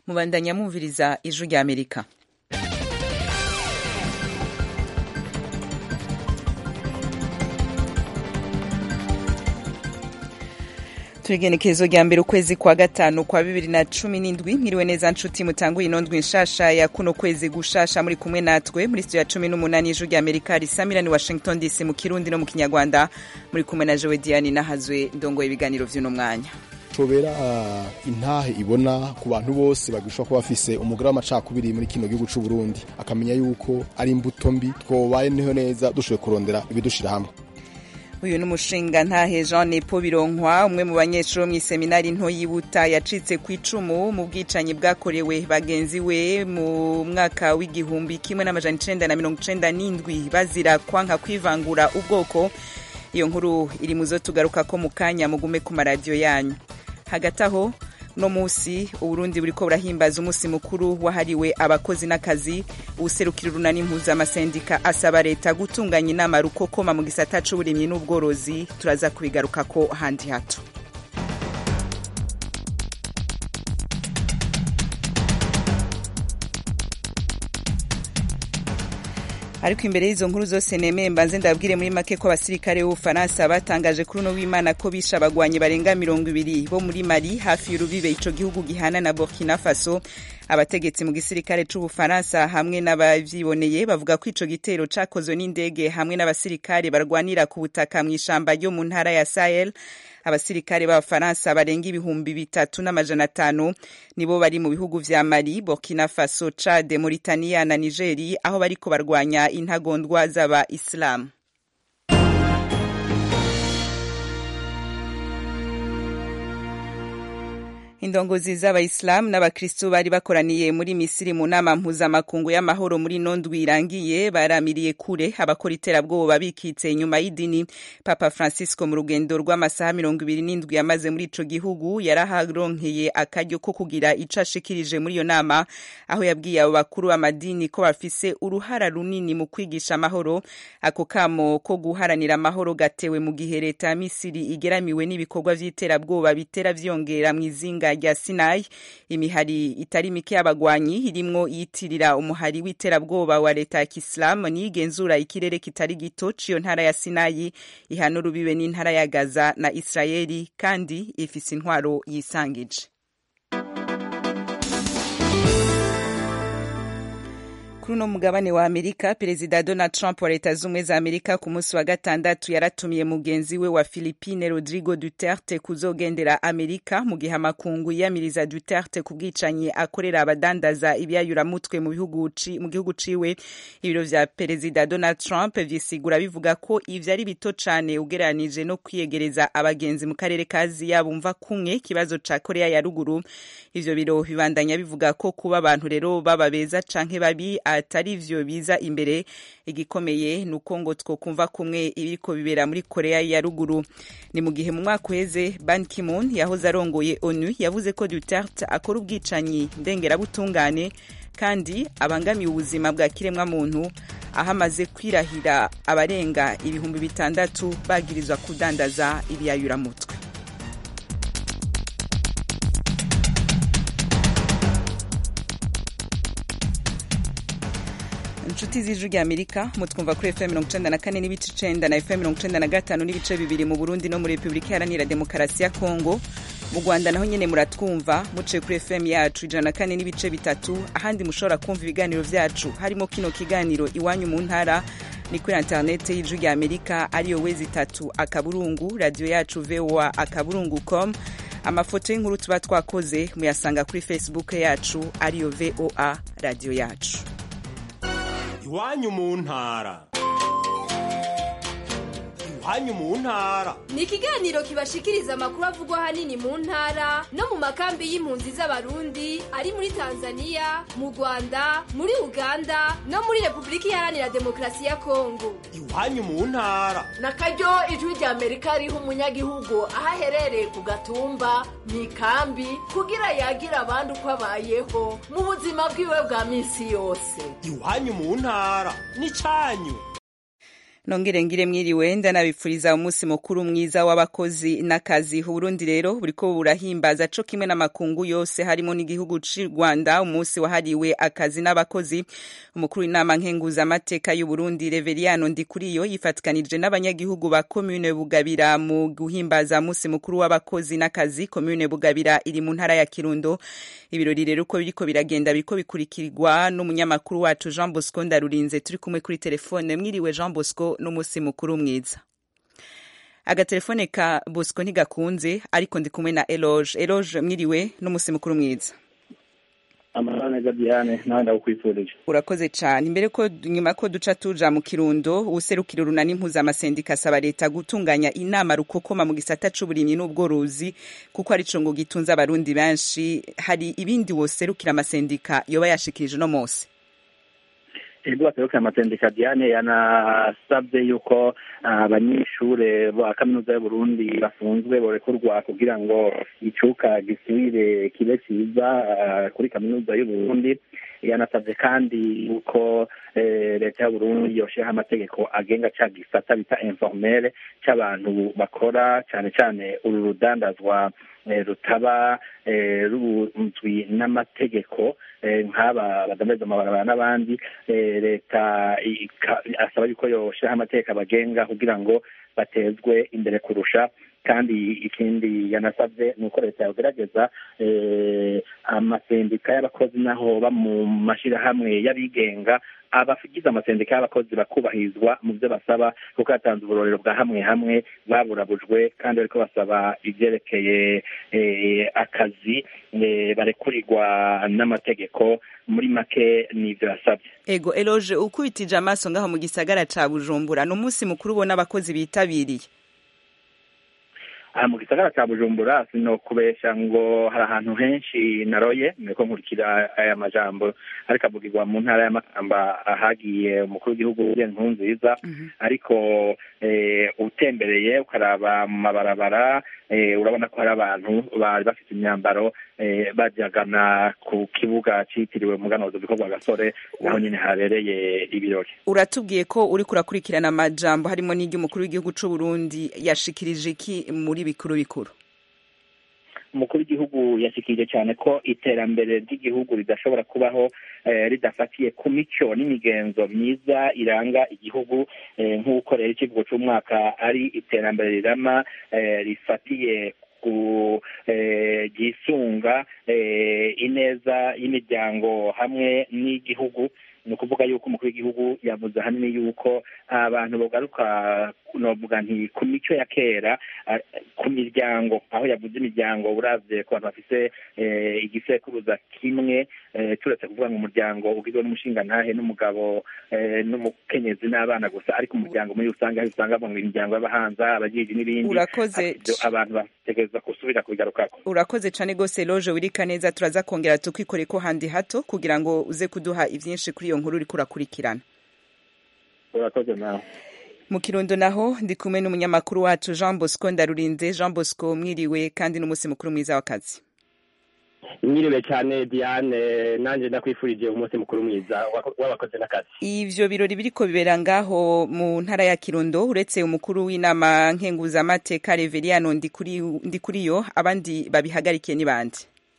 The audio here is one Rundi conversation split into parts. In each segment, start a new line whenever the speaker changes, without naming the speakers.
mubandanya mwumviriza ijwi rya amerika turigenekerezo rya mbere ukwezi kwa gatanu kwa bibiri na cumi n'indwi mwiriwe neza nshuti mutanguye inondwi nshasha ya kuno kwezi gushasha muri kumwe natwe muri studio ya cumi n'umunani y'ijwi rya amerika risamira ni washington dc mu kirundi no mu kinyarwanda muri kumwe na jowe diane nahazwe ndongoye ibiganiro vy'uno mwanya
cobera uh, intahe ibona ku bantu bose bagishobora kuba bafise umugara w'amacakubiri muri kino gihugu c'u Burundi akamenya yuko ari imbuto mbi twobaye niho neza dushoboye kurondera ibidushira hamwe
uyu ni umushinga ntahe jean nepo bironkwa umwe mu banyeshuri bo mw'iseminari nto yibuta yacitse ku icumu mu bwicanyi bwakorewe bagenzi we mu mwaka w'igihumbi kimwe n'amajana icenda na mirongo icenda n'indwi bazira kwanka kwivangura ubwoko iyo nkuru iri mu zo tugaruka ko mu kanya mugume ku maradiyo yanyu hagati aho no musi uburundi buriko burahimbaza umunsi mukuru wahariwe abakozi n'akazi uwuserukira urunani mpuzamasendika asaba leta gutunganya inama rukokoma mu gisata c'uburimyi n'ubworozi turaza kubigarukako handi hato ariko imbere y'izo nkuru zose nemeye mbanze ndabwire muri make ko abasirikare b'ubufaransa batangaje kuri uno w'imana ko bishe abagwanyi barenga mirongo ibiri bo muri mali hafi y'urubibe ico gihugu gihana na burkina faso abategetsi mu gisirikare c'ubufaransa hamwe n'abavyiboneye bavuga ko ico gitero cakozwe n'indege hamwe n'abasirikare barwanira ku butaka mw'ishamba ryo mu ntara ya sahel abasirikare b'abafaransa barenga ibihumbi bitatu n'amajana atanu nibo bari mu bihugu vya mali burkina faso chad mauritania na nigeri aho bariko barwanya intagondwa z'aba isilamu indongozi z'abayisilamu n'abakristu bari bakoraniye muri misiri mu nama mpuzamakungu y'amahoro muri nondwi irangiye baramiriye kure abakora iterabwoba bikitse inyuma y'idini papa francisco mu rugendo rw'amasaha mirongo ibiri n'indwi yamaze muri ico gihugu yaraharonkeye akaryo ko kugira ico ashikirije muri iyo nama aho yabwiye abo bakuru b'amadini ko bafise uruhara runini mu kwigisha amahoro ako kamo ko guharanira amahoro gatewe mu gihe leta ya misiri igeramiwe n'ibikorwa vy'iterabwoba bitera vyongera mw'izinga rya Sinai imihari itari mike y'abagwanyi irimwo yitirira umuhari w'iterabwoba wa leta ya Kisilamu niyigenzura ikirere kitari gito ciyo ntara ya Sinai ihana urubibe n'intara ya Gaza na Israeli kandi ifise intwaro yisangije kuri uno mugabane wa amerika perezida donald trump wa leta z'ubumwe za amerika ku munsi wa gatandatu yaratumiye mugenzi we wa philipine rodrigo duterte kuzogendera amerika mu gihe amakungu yiyamiriza duterte ku bwicanyi akorera abadandaza ibyayuramutwe mu gihugu ciwe ibiro vya perezida donald trump vyisigura bivuga ko ivyo ari bito cane ugereranije no kwiyegereza abagenzi mu karere ka aziya bumva kumwe ikibazo ca korea ya ruguru ivyo biro bibandanya bivuga ko kuba abantu rero baba beza canke babi atari vyo biza imbere igikomeye nuko ngo twokumva kumwe ibiriko bibera muri Korea ya ruguru ni mu gihe mu mwaka uheze Ban Ki-moon yahoze arongoye ONU yavuze ko Duterte akora ubwicanyi ndengerabutungane kandi abangamiye ubuzima bwa kiremwa muntu aho amaze kwirahira abarenga ibihumbi bitandatu bagirizwa kudandaza ibiyayuramutwe inshuti z'ijwi rya amerika mutwumva kuri fm mirongo icenda na kane n'ibice icenda na fm mirongo icenda na gatanu n'ibice bibiri mu burundi no muri repubulika iharanira demokarasi ya kongo mu rwanda naho nyene muratwumva muciye kuri fm yacu ijana na kane n'ibice bitatu ahandi mushobora kumva ibiganiro vyacu harimo kino kiganiro iwanyu mu ntara ni kuri interinete y'ijwi rya amerika ariyo wezi itatu akaburungu radiyo yacu voa akaburungu com amafoto y'inkuru tuba twakoze muyasanga kuri facebook yacu ariyo voa radiyo yacu
iwanyu mu ntara iwanyu mu ntara
ni ikiganiro kibashikiriza amakuru avugwa ahanini mu ntara no mu makambi y'impunzi z'abarundi ari muri tanzania mu rwanda muri uganda no muri repubulika iharanira demokarasi ya kongo
iwanyu mu ntara
na karyo ijwi rya amerika riha umunyagihugu aho aherereye ku gatumba mu ikambi kugira yagira abandi uko abayeho mu buzima bwiwe bwa minsi yose
iwanyu mu ntara ni canyu
nongere ngire mwiriwe ndanabipfuriza umunsi mukuru mwiza w'abakozi n'akazi uburundi rero buriko burahimbaza co kimwe n'amakungu yose harimo n'igihugu c'u rwanda umunsi wahariwe akazi n'abakozi umukuru w'inama nkenguzamateka y'uburundi reveriano ndikuriyo yifatikanije n'abanyagihugu ba komune bugabira mu guhimbaza umunsi mukuru w'abakozi n'akazi komune bugabira iri mu ntara ya kirundo ibirori rero uko biriko biragenda biriko bikurikirwa n'umunyamakuru wacu jean bosco ndarurinze turi kumwe kuri telefone mwiriwe jean bosco n'umunsi mukuru mwiza agatelefone ka bosco ntigakunze ariko ndi kumwe na eloge eloge mwiriwe n'umunsi mukuru mwiza
amahoro neza diane nawe ndagukwifurije
urakoze cyane imbere ko nyuma ko duca tuja mu kirundo userukira urunani mpuzamasendika asaba leta gutunganya inama rukokoma mu gisata c'uburimyi n'ubworozi kuko arico ngo gitunze abarundi benshi hari ibindi woserukira amasendika yoba yashikirije uno munsi
ego baserukira amasendika diane yanasabye yuko abanyeshure ba kaminuza y'uburundi bafunzwe borekurwa kugira ngo icuka gisubire kibe ciza kuri kaminuza y'uburundi yanasabye kandi yuko leta y'uburundi yoshiraho amategeko agenga ca gisata bita informere c'abantu bakora cane cane uru rudandazwa rutaba runzwi n'amategeko nk'aba badameza amabarabara n'abandi leta asaba yuko yoshiraho amategeko abagenga kugira ngo batezwe imbere kurusha kandi ikindi yanasabye ni uko leta yogerageza amasendika y'abakozi naho ba mu mashyirahamwe y'abigenga abagize amasendika y'abakozi bakubahirizwa mu byo basaba kuko yatanze uburorero bwa hamwe hamwe baburabujwe kandi bariko basaba ibyerekeye akazi barekurirwa n'amategeko muri make n'ibyo yasabye
ego eloge ukubitije amaso ngaho mu gisagara ca bujumbura ni umunsi mukuru ubona abakozi bitabiriye
aha mu gisagara cya bujumbura sino kubesha ngo hari ahantu henshi naroye niko nkurikira aya majambo ariko avugirwa mu ntara y'amakamba ahagiye umukuru w'igihugu nkuru nziza ariko utembereye ukaraba mu mabarabara urabona ko hari abantu bari bafite imyambaro bajyagana ku kibuga cyitiriwe umuganuro bikorwa gasore naho nyine habereye ibirori
uratubwiye ko uri kurakurikirana amajambo harimo n'iry'umukuru w'igihugu cy'u Burundi yashikirije iki muri bikuru bikuru
umukuru w'igihugu yashikirije cyane ko iterambere ry'igihugu ridashobora kubaho ridafatiye ku mico n'imigenzo myiza iranga igihugu nk'uko rero ikivugo cy'umwaka ari iterambere rirama rifatiye ku ryisunga ineza y'imiryango hamwe n'igihugu ni ukuvuga yuko umukuru w'igihugu yavuze ahanini yuko abantu bagaruka novuga nti ku mico ya kera ku miryango aho yavuze imiryango uravye ku bantu bafise igisekuruza kimwe turetse kuvuga ngo umuryango ugizwe n'umushingantahe n'umugabo n'umukenyezi n'abana gusa ariko umuryango muri rusange aho usanga ngo imiryango y'abahanza abajiji n'ibindi
urakoze
abantu bategereza gusubira kubigarukako
urakoze cane gose loje wirika neza turaza kongera tukwikore ko handi hato kugira ngo uze kuduha ivyinshi kuri iyo nkuru uriko urakurikirana
urakoze nawe
mu kirundo naho ndi kumwe n'umunyamakuru wacu jean bosco ndarurinze jean bosco mwiriwe kandi n'umunsi mukuru mwiza w'akazi
mwiriwe cyane diane nanjye ndakwifurije umunsi mukuru mwiza w'abakozi n'akazi
ivyo birori biriko bibera ngaho mu ntara ya kirundo uretse umukuru w'inama nkenguzamateka reveriano ndikuriyo abandi babihagarikiye ni bande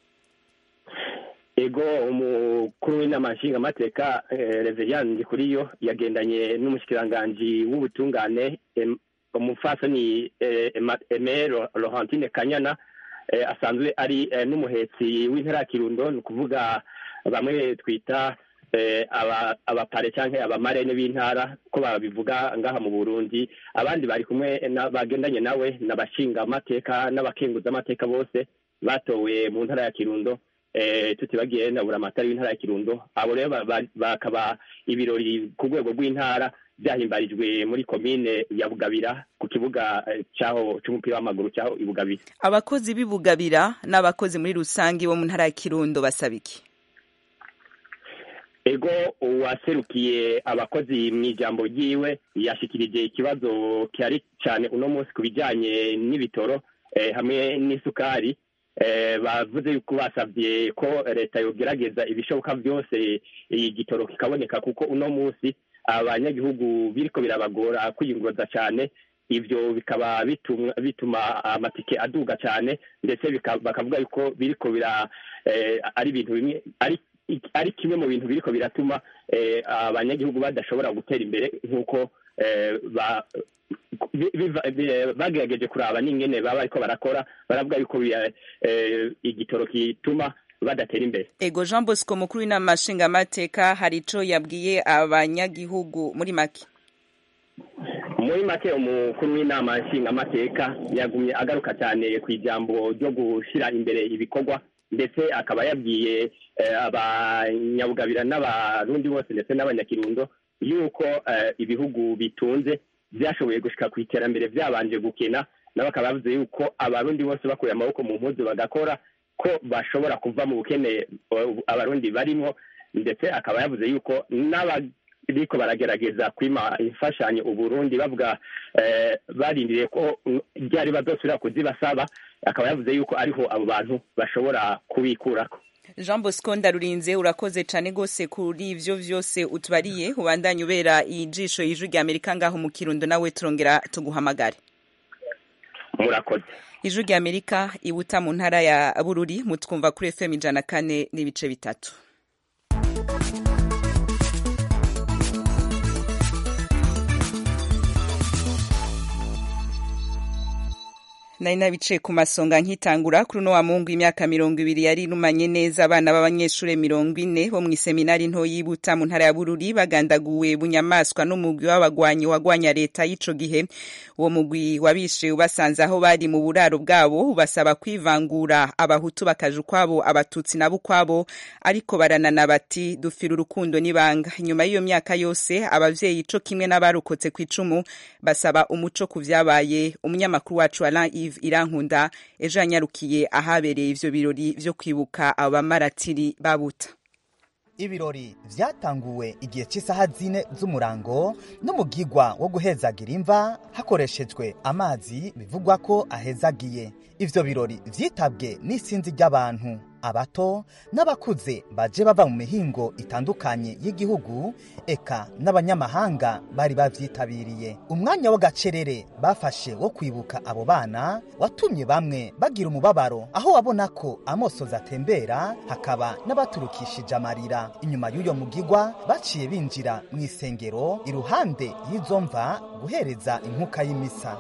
ego umukuru w'inama nshingamateka reveriyani ndikuriyo yagendanye n'umushikiranganji w'ubutungane umufasoni emero laurentine kanyana asanzwe ari n'umuhetsi w'intara ya kirundo ni ukuvuga bamwe twita abapare cyangwa abamarene b'intara ko babivuga ngaha mu burundi abandi bari kumwe bagendanye nawe n'abashingamateka n'abakenguzamateka bose batowe mu ntara ya kirundo tutibagiye na buramatari w'intara ya kirundo abo rero bakaba ibirori ku rwego rw'intara byahimbarijwe muri komine ya bugabira ku kibuga cyaho cy'umupira w'amaguru cyaho i bugabira
abakozi b'i bugabira n'abakozi muri rusange bo mu ntara ya kirundo basaba iki
ego uwaserukiye abakozi mu ijambo ryiwe yashikirije ikibazo cyari cyane uno munsi ku bijyanye n'ibitoro hamwe n'isukari bavuze yuko basabye ko leta yogerageza ibishoboka byose igitoro kikaboneka kuko uno munsi abanyagihugu biriko birabagora kwiyunguruza cyane ivyo bikaba bituma, bituma amatike aduga cyane ndetse bika- bakavuga yuko biriko bira eh, ari ibintu bimwe ari ari kimwe mu bintu biriko biratuma eh, abanyagihugu badashobora gutera imbere nk'uko eh, ba- bi- biva- bi- bagerageje kuraba n'ingene baba bariko barakora baravuga yuko bi- eh, igitoro kituma badatera imbere
ego jean bosco mukuru w'inama nshingamateka hari ico yabwiye abanyagihugu muri make
muri make umukuru w'inama nshingamateka yagumye agaruka cyane ku ijambo ryo gushyira imbere ibikorwa ndetse akaba yabwiye eh, abanyabugabira n'abarundi bose ndetse n'abanyakirundo yuko eh, ibihugu bitunze byashoboye gushika ku iterambere byabanje gukena nabo bakaba bavuze yuko abarundi bose bakuye amaboko mu mpuzu bagakora ko bashobora kuva mu bukene eh, abarundi barimo ndetse akaba yavuze yuko n'abariko baragerageza kwima imfashanyo uburundi bavuga eh, barindiriye ko mm, ryari bazosubira kuzibasaba akaba yavuze yuko ariho abo bantu bashobora kubikurako
jean bosco ndarurinze urakoze cane gose kuri ivyo vyose utubariye ubandanye ubera ijisho y'ijwi rya amerika ngaho mu kirundo nawe turongera tuguhamagare
murakoze
ijwi rya amerika ibuta mu ntara ya bururi mutwumva kuri fm ijana kane n'ibice bitatu nari nabicaye ku masonga nkitangura kuri uno wa mungu imyaka mirongo ibiri yari irumanye neza abana b'abanyeshure mirongo ine bo mw'iseminari nto yibuta mu ntara ya bururi bagandaguwe bunyamaswa n'umugwi w'abagwanyi wagwanya leta y'ico gihe uwo mugwi wabishe ubasanze aho bari mu buraro bwabo ubasaba kwivangura abahutu bakaja ukwabo abatutsi nabo ukwabo ariko baranana bati dufira urukundo n'ibanga nyuma y'iyo myaka yose abavyeyi co kimwe n'abarokotse kw'icumu basaba umuco ku vyabaye umunyamakuru wacu Alain Yves Irankunda ejo yanyarukiye ahabereye ivyo birori vyo kwibuka abamaratiri babuta
ibirori vyatanguwe igihe cy'isaha zine z'umurango n'umugigwa wo guhezagira imva hakoreshejwe amazi bivugwa ko ahezagiye ivyo birori vyitabwe n'isinzi ry'abantu abato n'abakuze baje bava mu mihingo itandukanye y'igihugu eka n'abanyamahanga bari bavyitabiriye umwanya w'agacerere bafashe wo kwibuka abo bana watumye bamwe bagira umubabaro aho wabona ko amosozi atembera hakaba n'abaturukishije amarira inyuma y'uyo mugigwa baciye binjira mu isengero iruhande y'izo mva guhereza inkuka y'imisa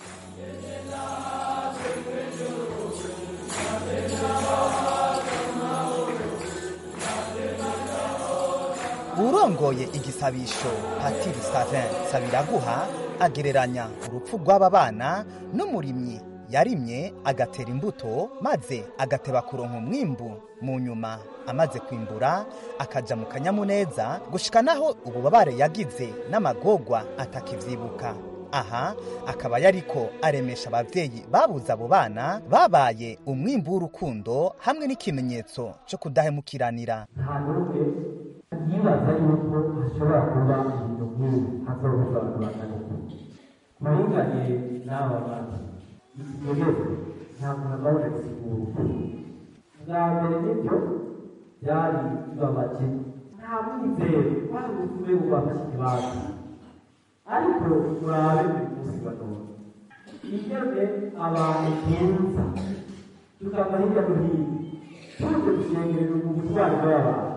urongoye igisabisho patiri savin sabiraguha agereranya urupfu rw'aba bana n'umurimyi yarimye agatera imbuto maze agateba kuronka umwimbu mu nyuma amaze kwimbura akaja mu kanyamuneza gushika naho ububabare yagize n'amagorwa atakivyibuka aha akaba yariko aremesha abavyeyi babuze abo bana babaye umwimbu w'urukundo hamwe n'ikimenyetso co kudahemukiranira
nta n'umwe yibaza yuko hashobora kuba ibintu nk'ibi hazobuza kubangana muringanye n'aba bantu ikigezo nta muntu agabuje gusigura bwa mbere nibyo byari bibabaje nta mwizero wari utume bubafashe ikibanza ariko murabe buri munsi wa none ingene abantu tuza tukava hirya no hino tuje gushengerera ubutwari bw'abantu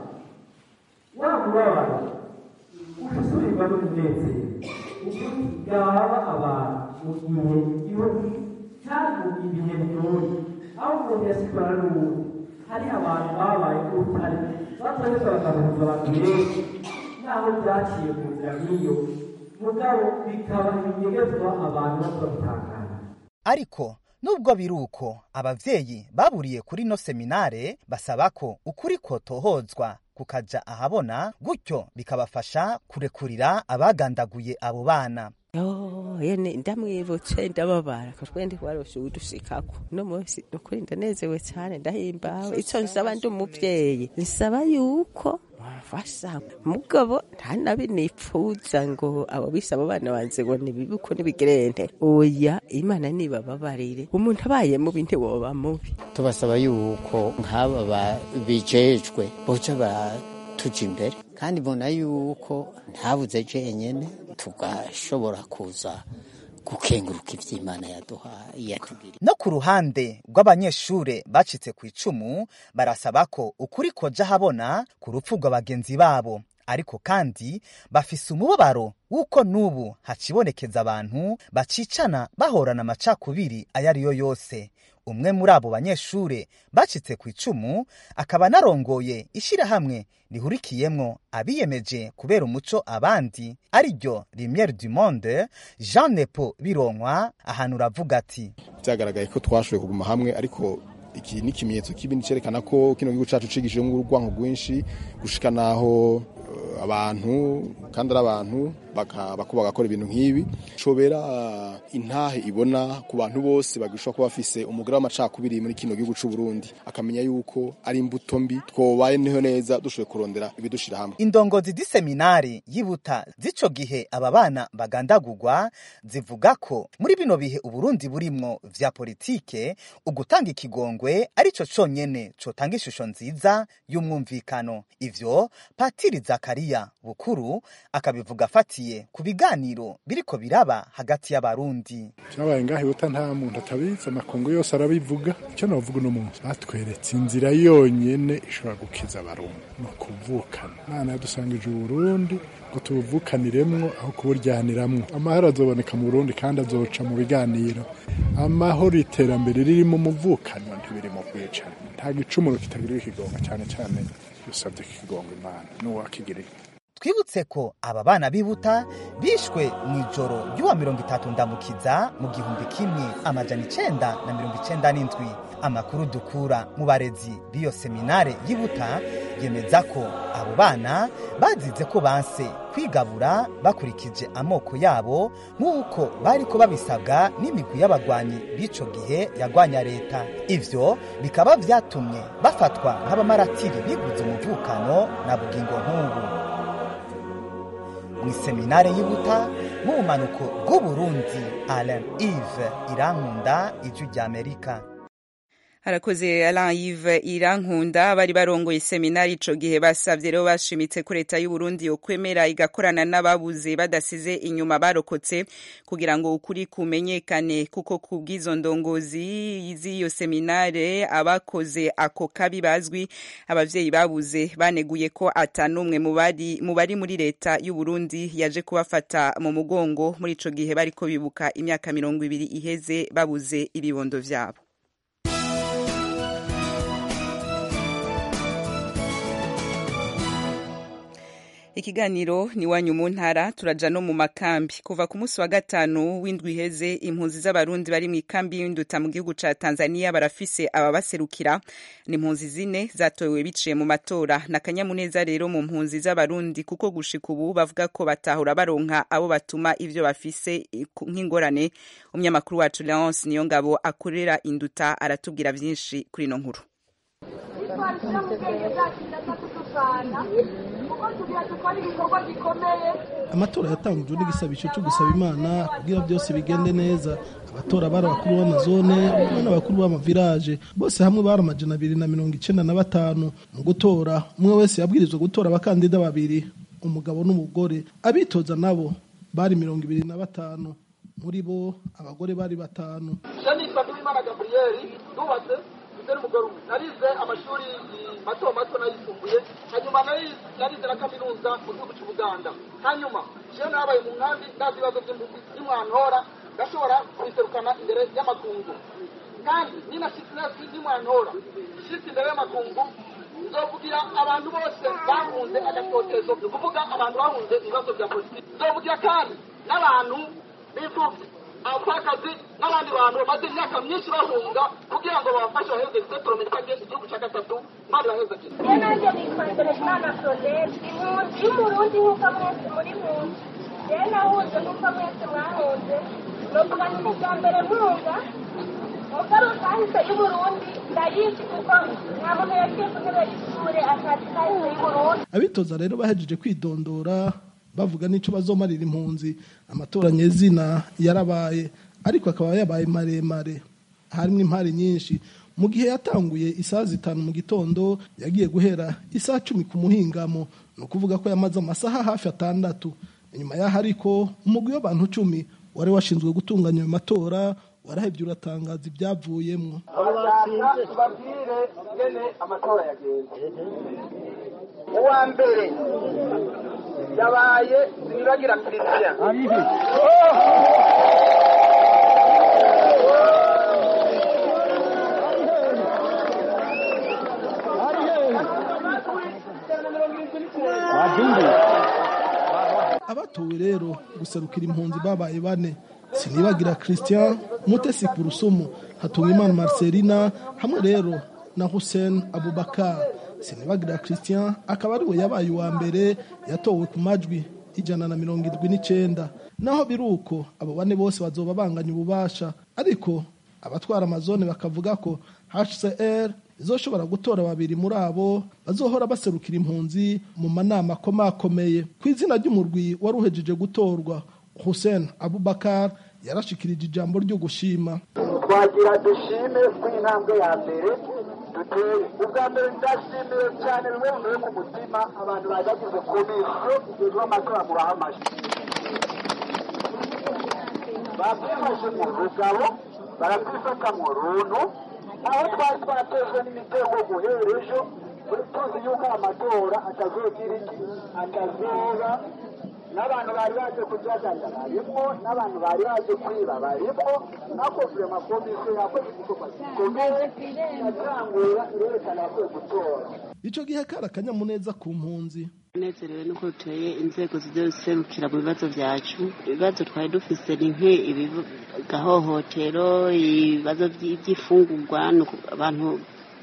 wa mubabaro usubirirwa n'umunezero ukuri bwaba abantu mu gihe igihugu cyari mu ibihe bigoye aho umuntu yasitwara n'ubundi hari abantu babaye urutare batoretse bagahuza abantu benshi naho byaciye mu nzira nk'iyo mugabo bikaba ibinyegezwa abantu batotangana
ariko nubwo biri uko abavyeyi baburiye kuri no seminare basaba ko ukuri kotohozwa kukaja ahabona gutyo bikabafasha kurekurira abagandaguye abo bana
yo yene ndamwibutse ndababara ko twende waroshe udushikako no munsi nukuri ndanezewe cyane ndahimbawe ico nsaba ndi umuvyeyi nsaba yuko wafasha mugabo nta nabi nipfuza ngo abo bise abo bana banze ngo nibibi uko nibigerente oya imana nibababarire umuntu abaye mubi ntiwoba mubi
tubasaba yuko nk'aba ba- bijejwe boca tuja imbere kandi mbona yuko ntabuze jenyene tugashobora kuza gukenguruka ivy'imana yaduhaye yatugiriye
no ku ruhande rw'abanyeshure bacitse ku icumu barasaba ko ukuri koja habona ku rupfu rwa bagenzi babo ariko kandi bafise umubabaro w'uko n'ubu hacibonekeza abantu bacicana bahorana amacakubiri ayo ari yo yose umwe muri abo banyeshure bacitse ku icumu akaba anarongoye ishirahamwe rihurikiyemwo abiyemeje kubera umuco abandi ari ryo Lumiere du Monde Jean Nepo Bironkwa ahantu uravuga ati
byagaragaye ko twashoboye kuguma hamwe ariko iki ni ikimenyetso k'ibindi cyerekana ko kino gihugu cacu cigishijemo urwanko rwinshi gushika naho uh, abantu kandi ari abantu bako bagakora ibintu nk'ibi cobera intahe ibona ku bantu bose bagishobora kuba bafise umugore w'amacakubiri muri kino gihugu c'u Burundi akamenya yuko ari imbuto mbi twobaye niho neza dushoboye kurondera ibidushira hamwe
indongozi z'iseminari yibuta z'ico gihe aba bana bagandagurwa zivuga ko muri bino bihe uburundi burimwo vya politike ugutanga ikigongwe arico conyene cotanga ishusho nziza y'umwumvikano ivyo patiri zakariya bukuru akabivuga afatiye ku biganiro biriko biraba hagati y'abarundi
cyabaye ngaho ibuta nta muntu atabizi amakungu yose arabivuga icyo navuga uno munsi batweretse inzira yonyene ishobora gukiza abarundi ni ukuvukana imana yadusangije uburundi ngo tubuvukaniremwo aho kuburyaniramwo amahoro azoboneka mu burundi kandi azoca mu biganiro amahoro iterambere ririmo umuvukano ntibiri mu bwicane nta gicumuro kitagira ikigonga cyane cyane dusabye ikigonga imana n'uwakigiriye
twibutse ko aba bana bibuta bishwe mu ijoro ry'uwa mirongo itatu ndamukiza mu gihumbi kimwe amajana icenda na mirongo icenda n'indwi amakuru dukura mu barezi b'iyo seminare yibuta yemeza ko abo bana bazize ko banse kwigabura bakurikije amoko yabo nk'uko bari ko babisabwa n'imigwi y'abagwanyi b'ico gihe yagwanya leta ivyo bikaba vyatumye bafatwa nk'abamaratiri biguze umuvukano na bugingo nk'ubu mu iseminare yibuta mu bumanuko bw'uburundi alain ive irankunda ijwi ry'amerika
harakoze Alain Yves Irankunda bari barongoye seminari ico gihe basavye rero bashimitse ko leta y'u Burundi yokwemera igakorana n'ababuze badasize inyuma barokotse kugira ngo ukuri kumenyekane kuko kubw'izo ndongozi z'iyo seminare abakoze ako kabi bazwi abavyeyi babuze baneguye ko atanumwe mu bari mu bari muri leta y'u Burundi yaje kubafata mu mugongo muri ico gihe bariko bibuka imyaka mirongo ibiri iheze babuze ibibondo vyabo ikiganiro ni wanyu mu ntara turaja no mu makambi kuva ku munsi wa gatanu w'indwi iheze impunzi z'abarundi bari mu ikambi y'induta mu gihugu ca tanzania barafise ababaserukira ni impunzi zine zatowe biciye mu matora na kanyamuneza rero mu mpunzi z'abarundi kuko gushika ubu bavuga ko batahura baronka abo batuma ivyo bafise nk'ingorane umunyamakuru wacu leonce niyo ngabo akorera induta aratubwira vyinshi kuri ino nkuru
amatora yatangujwe n'igisabisho cyo gusaba imana kugira byose bigende neza abatora bari abakuru b'amazone n'abakuru b'amavirage bose hamwe bari amajana abiri na mirongo icenda na batanu mu gutora umwe wese yabwirizwa gutora abakandida babiri umugabo n'umugore abitoza nabo bari mirongo ibiri na batanu muri bo abagore bari batanu
je nitwa Nduwimana Gabriel nubatse mfite n'umugore umwe narize amashuri mato mato nayisumbuye hanyuma narize na kaminuza mu gihugu cy'ubuganda hanyuma je nabaye mu nkambi ndazi ibibazo by'umwantora ndashobora kubiserukana imbere y'amakungu kandi ninashitsi n'umwantora shitsi imbere y'amakungu nzovugira abantu bose bahunze agatotezo ni ukuvuga abantu bahunze ibibazo bya politiki nzovugira kandi n'abantu b'imfubyi abapfakazi n'abandi bantu bamaze imyaka myinshi bahunga kugira ngo babafashe baheze setorome cyangwa igihugu cya gatatu maze baheze kino
iyo nanjye nitwa Teresana Claudette impunzi y'umurundi nk'uko mwese muri munsi rero nahunze nk'uko mwese mwahunze novuga ni ubwa mbere mpunga mugaruka kahise y'uburundi ndayizi kuko nta muntu yagiye ku ntebe y'ishure atazi kahise y'uburundi
abitoza rero bahejeje kwidondora bavuga n'icyo bazomarira impunzi amatora nyezina yarabaye ariko akaba yabaye maremare harimo impari nyinshi mu gihe yatanguye isaha zitanu mu gitondo yagiye guhera isaha cumi ku muhingamo ni ukuvuga ko yamaze amasaha hafi atandatu inyuma y'aho ariko umugwi w'abantu cumi wari washinzwe gutunganya ayo matora warahebye uratangaza ibyavuyemo
abashaka tubabwire ingene amatora yagenze uwa mbere yabaye sinibagira christian
abatowe rero guserukira impunzi babaye bane sinibagira christian mutesi kurusumu hatungimana marcelina hamwe rero na hussein abubakar sinibagira christian akaba ariwe yabaye uwa mbere yatowe ku majwi ijana na mirongo irindwi n'icyenda naho biri uko abo bane bose bazoba banganya ububasha ariko abatwara amazone bakavuga ko hcr izoshobora gutora babiri muri abo bazohora baserukira impunzi mu manama akomakomeye ku izina ry'umurwi wari uhejeje gutorwa hussein abubakar yarashikirije ijambo ryo gushima
twagira dushime ku intambwe ya mbere duteye ubwa mbere ndashimiye cyane bimwe bivuye ku mutima abantu bagagize komisiyo ijejwe amatora mubaha amashyi bakwifashe mu rugabo barakwifata mu runtu aho twari twaratejwe n'imitego guhera ejo tuzi yuko amatora atazogira iki atazoba n'abantu bari baje kujajaja barimwo n'abantu bari baje kwiba barimwo nakovuye amakomisiyo yakoze igikorwa gikomeye yatangura irerekana yakoze gutora
icyo gihe kari akanyamuneza ku mpunzi
tunezerewe nuko duteye inzego ziserukira mu bibazo byacu ibibazo twari dufise ni nk'ibigahohotero ibibazo by'ifungurwa abantu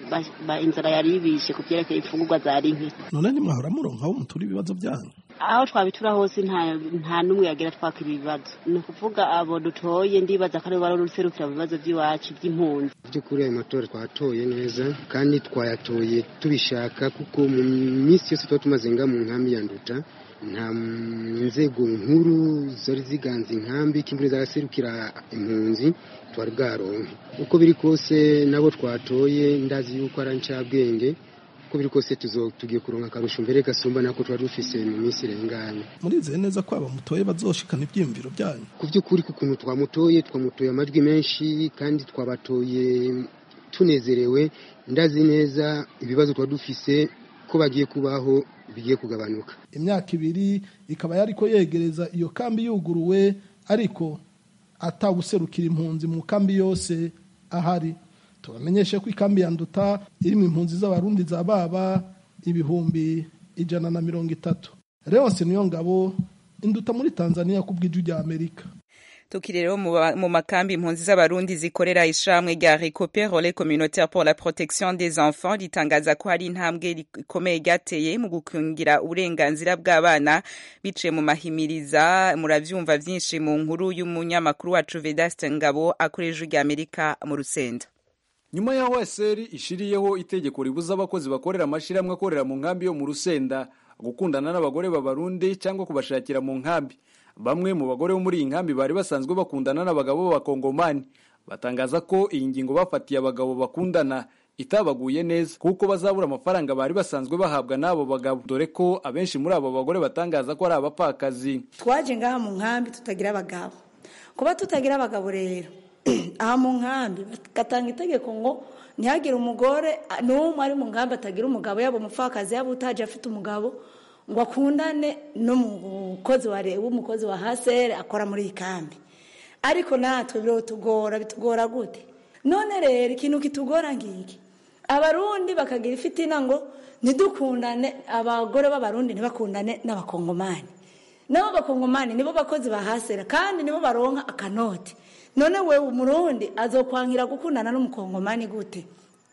inzara yari ibishe ku byerekeye imfungurwa zari nke
none nimwahora muronka aho mutura ibibazo byanyu
aho twabitura hose nta n'umwe yagira twakira ibibazo ni ukuvuga abo dutoye ndibaza ko aribo bari uruserukira mu bibazo by'iwacu by'impunzi
by'ukuri ayo matora twatoye neza kandi twayatoye tubishaka kuko mu minsi yose tuba tumaze nga mu nkambi ya nduta nta nzego nkuru zari ziganza inkambi k'imbere zaraserukira impunzi twari bwaronke uko biri kose nabo twatoye ndazi yuko ari ncabwenge uko biri kose tugiye kuronka akarusho mbere gasumba nako twari dufise mu minsi irenganye
murizeye neza ko aba mutoye bazoshikana ibyiyumviro byanyu
ku by'ukuri ku kuntu twamutoye twamutoye amajwi menshi kandi twabatoye tunezerewe ndazi neza ibibazo twari dufise ko bagiye kubaho bigiye kugabanuka
imyaka ibiri ikaba yari ko yegereza iyo kambi yuguruwe ariko atawuserukira impunzi mu kambi yose ahari tubamenyeshe ko ikambi ya nduta irimo impunzi z'abarundi za baba ibihumbi ijana na mirongo itatu leonce niyo ngabo induta muri tanzania ku bw'ijwi rya amerika
tukiri rero mu makambi impunzi z'abarundi zikorera ishamwe rya recope relais communautaire pour la protection des enfants ritangaza ko hari intambwe ikomeye ryateye mu gukingira uburenganzira bw'abana biciye mu mahimiriza muravyumva vyinshi mu nkuru y'umunyamakuru wacu vedaste ngabo akorera ijwi rya amerika mu rusenda
nyuma y'aho eseri ishiriyeho itegeko ribuza abakozi bakorera amashyirahamwe akorera mu nkambi yo mu rusenda gukundana n'abagore b'abarundi cyangwa kubashakira mu nkambi bamwe mu bagore bo muri iyi nkambi bari basanzwe bakundana n'abagabo b'abakongomani batangaza ko iyi ngingo bafatiye abagabo bakundana itabaguye neza kuko bazabura amafaranga bari basanzwe bahabwa n'abo bagabo dore ko abenshi muri abo bagore batangaza ko ari abapfakazi
twaje ngaha mu nkambi tutagira abagabo kuba tutagira abagabo rero aha mu nkambi bagatanga itegeko ngo ntihagire umugore n'umwe ari mu nkambi atagira umugabo yaba umupfakazi yaba utaje afite umugabo ngo akundane n'umukozi wa w'umukozi wa hasere akora muri iyi kambi ariko natwe birotugora bitugora gute none rero ikintu kitugora ngiki abarundi bakagira ifitina ngo ntidukundane abagore b'abarundi ntibakundane n'abakongomani nabo bakongomani nibo bakozi ba hasera kandi nibo baronka akanoti none we umurundi azokwangira gukundana n'umukongomani gute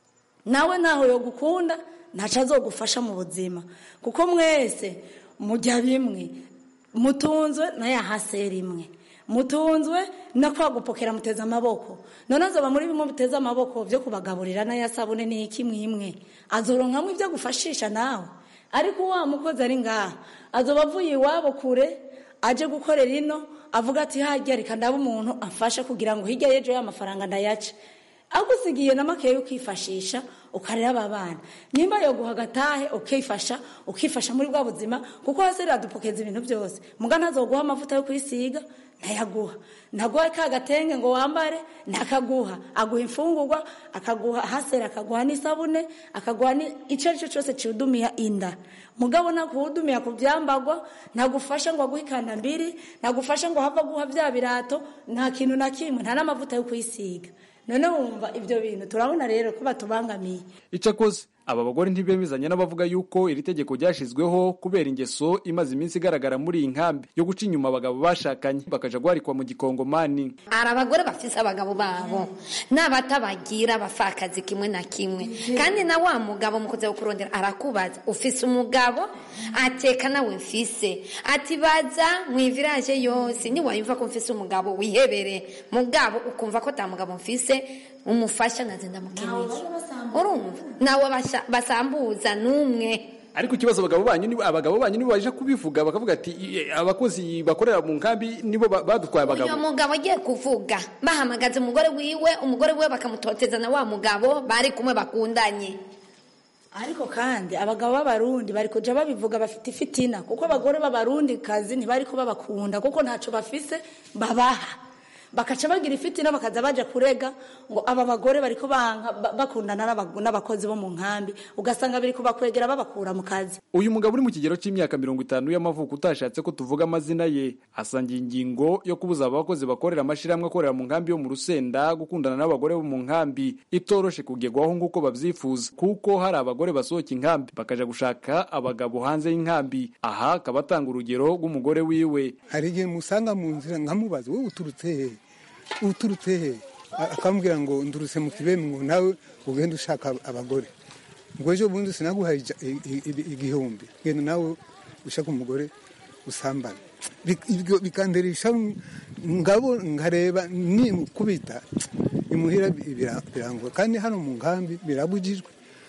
nawe ntaho yo gukunda ntaco azogufasha mu buzima kuko mwese mujya bimwe mutunzwe na ya hasera imwe mutunzwe no kwagupokera muteze amaboko none azoba muri bimwe muteze amaboko byo kubagaburira n'aya sabune n'iki mwimwe azoronkamwe ibyo gufashisha nawe ariko wa mukozi ari ngaha azoba avuye iwabo kure aje gukorera ino avuga ati hajya reka ndaba umuntu amfasha kugira ngo hirya y'ejo y'amafaranga ndayace agusigiye na makeya ukifashisha ukarera aba bana nimba yoguha agatahe ukifasha ukifasha muri bwa buzima kuko hasi radupokeza ibintu byose muga ntazoguha amavuta yo kwisiga ntayaguha ntaguha ka gatenge ngo wambare ntakaguha aguha imfungurwa akaguha hasera akaguha n'isabune akaguha icyo ari cyo cyose kiwudumiya inda mugabo nakuwudumiya ku byambagwa ntagufasha ngo aguhe ikandambiri ntagufasha ngo hava guha bya birato nta kintu na kimwe nta n'amavuta yo kwisiga none wumva ibyo bintu turabona rero ko batubangamiye
icakoze aba bagore ntibemezanya n'abavuga yuko iri tegeko ryashyizweho kubera ingeso imaze iminsi igaragara muri iyi nkambi yo guca inyuma abagabo bashakanye bakaja guharikwa mu gikongomani
hari abagore bafise abagabo babo n'abatabagira bafakazi kimwe na kimwe kandi na wa mugabo mukoze kurondera arakubaza ufise umugabo ateka nawe mfise ati baza mu iviraje yose niwayumva ko mfise umugabo wihebere mugabo ukumva ko ta mugabo mfise umufasha naze ndamukeneye urumva nawe basambuza n'umwe
ariko ikibazo abagabo banyu ni abagabo banyu nibo baje kubivuga bakavuga ati abakozi bakorera mu nkambi nibo badutwaye abagabo
uyu mugabo agiye kuvuga bahamagaza umugore wiwe umugore wiwe bakamutoteza na wa mugabo bari kumwe bakundanye
ariko kandi abagabo b'abarundi bari kuja babivuga bafite ifitina kuko abagore b'abarundi kazi ntibari ko babakunda kuko ntaco bafise babaha bakaca bagira ifitina bakaza baja kurega ngo aba bagore bariko banka bakundana n'abakozi bo mu nkambi ugasanga biri kubakwegera babakura mu kazi
uyu mugabo uri mu kigero c'imyaka mirongo itanu y'amavuko utashatse ko tuvuga amazina ye asangiye ingingo yo kubuza abakozi bakorera amashirahamwe akorera mu nkambi yo mu rusenda gukundana n'abagore bo mu nkambi itoroshe kugerwaho nk'uko babyifuza kuko hari abagore basohoka inkambi bakaja gushaka abagabo hanze y'inkambi aha akaba atanga urugero rw'umugore wiwe
hari igihe musanga mu nzira nkamubaza wowe uturutse he uturutse he akambwira ngo ndurutse mu kibemi ngo nawe ugende ushaka abagore ngo ejo bundi sinaguhaye igihumbi genda nawe ushaka umugore usambana bikanderisha ngabo nkareba nimukubita imuhira birangwa kandi hano mu nkambi birabujijwe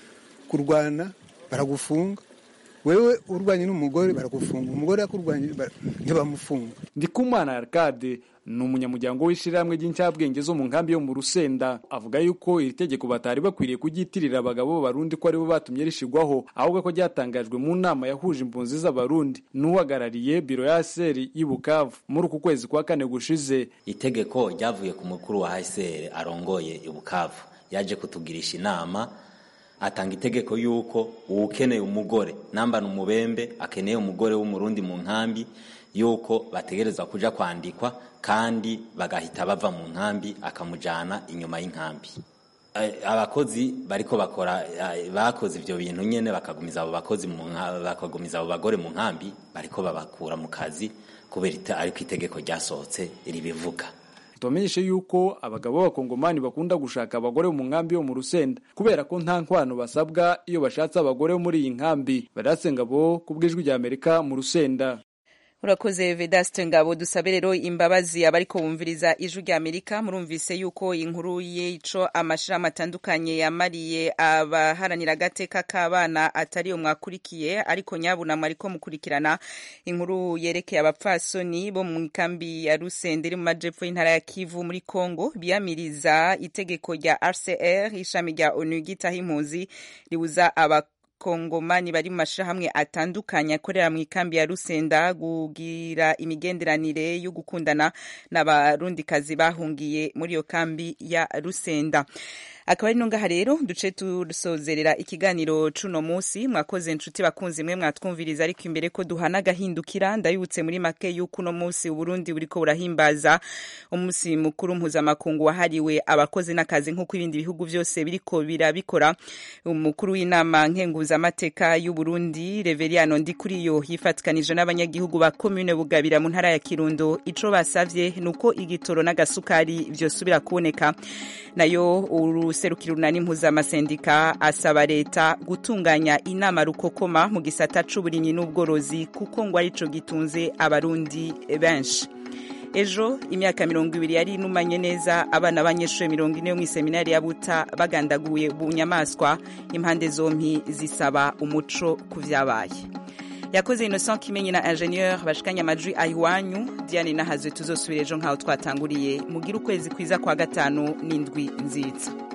kurwana baragufunga wewe urwanye n'umugore baragufunga umugore yakurwanye ntibamufunga
ndikumana arcade ni umunyamuryango w'ishyirahamwe ry'incabwenge zo mu nkambi yo mu rusenda avuga yuko iri tegeko batari bakwiriye kuryitirira abagabo b'abarundi ko aribo batumye rishigwaho ahubwo ko ryatangajwe mu nama yahuje impunzi z'abarundi n'uhagarariye biro ya seri y'i bukavu muri uku kwezi kwa kane gushize
itegeko ryavuye ku mukuru wa hsr arongoye i bukavu yaje kutugirisha inama atanga itegeko yuko uwukeneye umugore nambana umubembe akeneye umugore w'umurundi mu nkambi yuko bategereza kuja kwandikwa kandi bagahita bava mu nkambi akamujana inyuma y'inkambi abakozi bariko bakora bakoze ivyo bintu nyene bakagumiza abo bakozi bakagumiza abo bagore mu nkambi bariko babakura mu kazi kubera ariko itegeko ryasohotse ribivuga
tubamenyeshe yuko abagabo b'abakongomani bakunda gushaka abagore mu nkambi yo mu rusenda kubera ko nta nkwano basabwa iyo bashatse abagore bo muri iyi nkambi barasenga bo ku bw'ijwi rya amerika mu rusenda
urakoze vedaste ngabo dusabe rero imbabazi abariko bumviriza ijwi rya amerika murumvise yuko inkuru y'ico amashirahamwe atandukanye yamariye abaharanira agateka k'abana atari yo mwakurikiye ariko nyabunamwe ariko mukurikirana inkuru yerekeye abapfasoni bo mu ikambi ya rusende iri mu majepfo y'intara ya kivu muri congo biyamiriza itegeko rya rcr ishami rya onu ryitaho impunzi ribuza aba kongomani bari mu mashirahamwe atandukanye akorera mu ikambi ya rusenda kugira imigenderanire yo gukundana n'abarundikazi bahungiye muri iyo kambi ya rusenda akaba ari nongaha rero duce dusozerera ikiganiro cuno musi mwakoze inshuti bakunzi mwe mwatwumviriza ariko imbere ko duhana agahindukira ndayibutse muri make yuko uno musi uburundi buriko burahimbaza umunsi mukuru mpuzamakungu wahariwe abakozi n'akazi nk'uko ibindi bihugu byose biriko birabikora umukuru w'inama nkenguzamateka y'uburundi reveriano ndikuriyo yifatikanije n'abanyagihugu ba komune bugabira mu ntara ya kirundo ico basavye nuko igitoro n'agasukari vyosubira kuboneka nayo uruserukiro runani mpuzamasendika asaba leta gutunganya inama rukokoma mu gisata c'uburimyi n'ubworozi kuko ngo arico gitunze abarundi benshi ejo imyaka mirongo ibiri yari inumanye neza abana b'abanyeshuri mirongo ine yo mw'iseminari ya buta bagandaguye bunyamaswa impande zompi zisaba umuco ku vyabaye yakoze innocent kimenyi na ingenieur bashikanye amajwi ayiwanyu diane nahazwe tuzosubira ejo nk'aho twatanguriye mugire ukwezi kwiza kwa gatanu n'indwi nziza